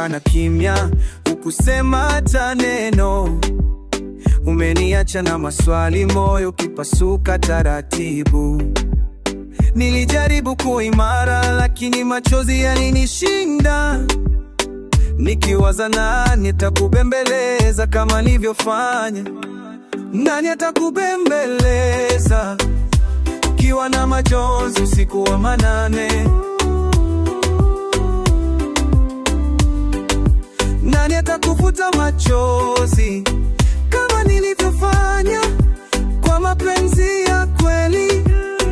kana kimya, hukusema hata neno. Umeniacha na maswali, moyo ukipasuka taratibu. Nilijaribu kuwa imara, lakini machozi yalinishinda. Nikiwaza nani atakubembeleza kama nilivyofanya, nani atakubembeleza ukiwa na majonzi usiku wa manane, nani atakufuta machozi kama nilivyofanya kwa mapenzi ya kweli.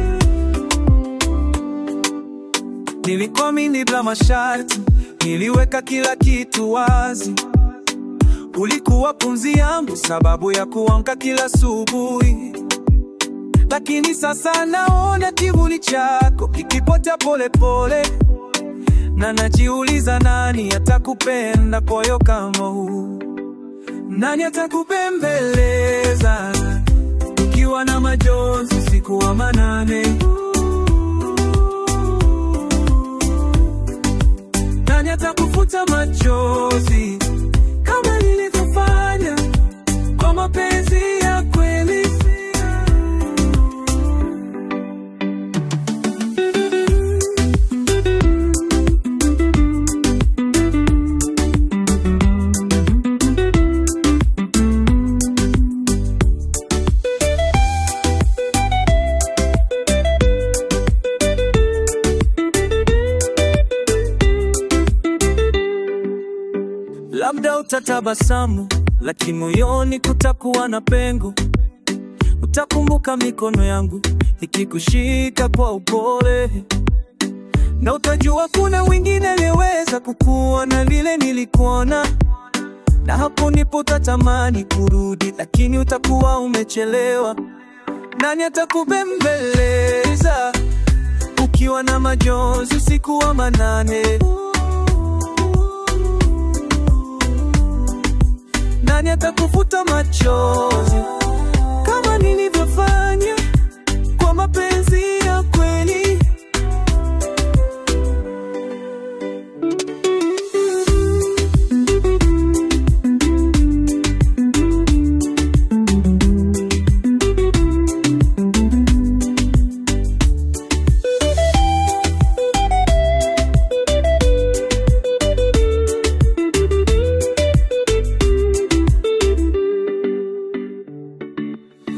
Nilikuamini bila masharti, niliweka kila kitu wazi. Ulikuwa pumzi yangu, sababu ya kuamka kila asubuhi. Lakini sasa naona kivuli chako kikipotea polepole, na najiuliza nani atakupenda moyo kama huu? Nani atakubembeleza ukiwa na majonzi usiku wa manane? Nani atakufuta machozi kama nilivyofanya kwa mapenzi ya kweli? Labda utatabasamu, lakini moyoni kutakuwa na pengo. Utakumbuka mikono yangu ikikushika kwa upole, na utajua kuna wengine aliyeweza kukuona vile nilikuona, na hapo ndipo utatamani kurudi, lakini utakuwa umechelewa. Nani atakubembeleza ukiwa na majonzi usiku wa manane? Nani atakufuta macho